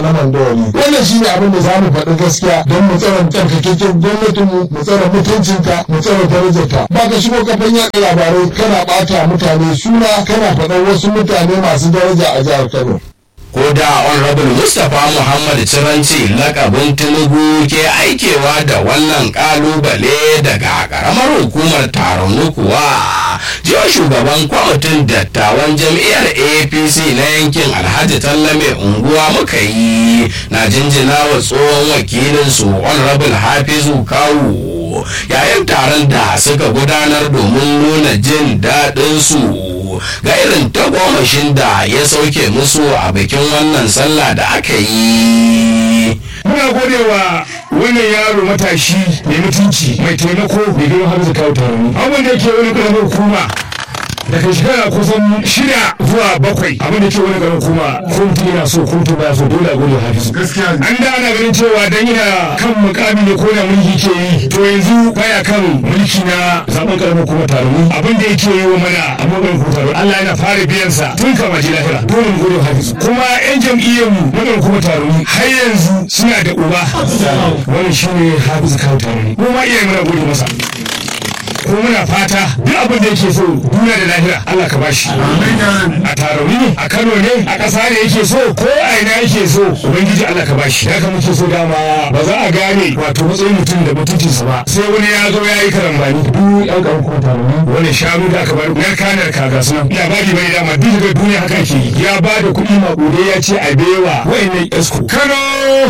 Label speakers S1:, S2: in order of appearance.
S1: na mandawari wannan shine abin da za mu faɗi gaskiya don mu tsara tsarkakekken gwamnatinmu mu tsara mutuncinta mu tsara darajarta ba ka shigo kafan yaɗa labarai kana ɓata mutane suna kana faɗan wasu mutane masu daraja a jihar Kano.
S2: ko da honorable mustapha muhammad ciranci lakabin tinubu ke aikewa da wannan kalubale daga karamar hukumar taron kuwa jiya shugaban kwamitin dattawan jam'iyyar apc na yankin alhaji tallame unguwa muka yi na jinjina wa tsohon wakilinsu honorable hafizu kawu yayin taron da suka gudanar domin nuna jin daɗinsu ga irin tagomashin da ya sauke musu a bikin wannan sallah da aka yi
S3: muna godewa wannan yaro matashi mai mutunci mai taimako mai girma hamza kawo taroni abin da yake wani karamar hukuma daga shekara kusan shida zuwa bakwai abin da ke wani garin kuma ko mutum yana so ko mutum baya so dole a gode hafizu an da ana ganin cewa dan yana kan mukami ne ko da mulki ke yi to yanzu baya kan mulki na zaben karamar kuma taroni abin da yake yi wa mana a magarin kuma taroni Allah yana fara biyan sa tun kama ji lahira dole mu gode hafizu kuma yan jam'iyyar mu magarin kuma taroni har yanzu suna da uba wannan shine hafizu kawo taroni mu ma iyayen muna gode masa ko muna fata duk abin da yake so duniya da lahira Allah ka bashi a tarauni ne a Kano ne a ƙasa ne yake so ko a ina yake so ubangiji Allah ka bashi haka muke so dama ba za a gane wato matsayin mutum da mutuncinsa ba sai wani ya zo ya yi karambani duk yan kan kuma tarauni wani shanu da aka bari na kanar kaga suna labari bai dama duk da duniya haka ke ya ba da kuɗi maƙudai ya ce a bewa wa'annan yasko Kano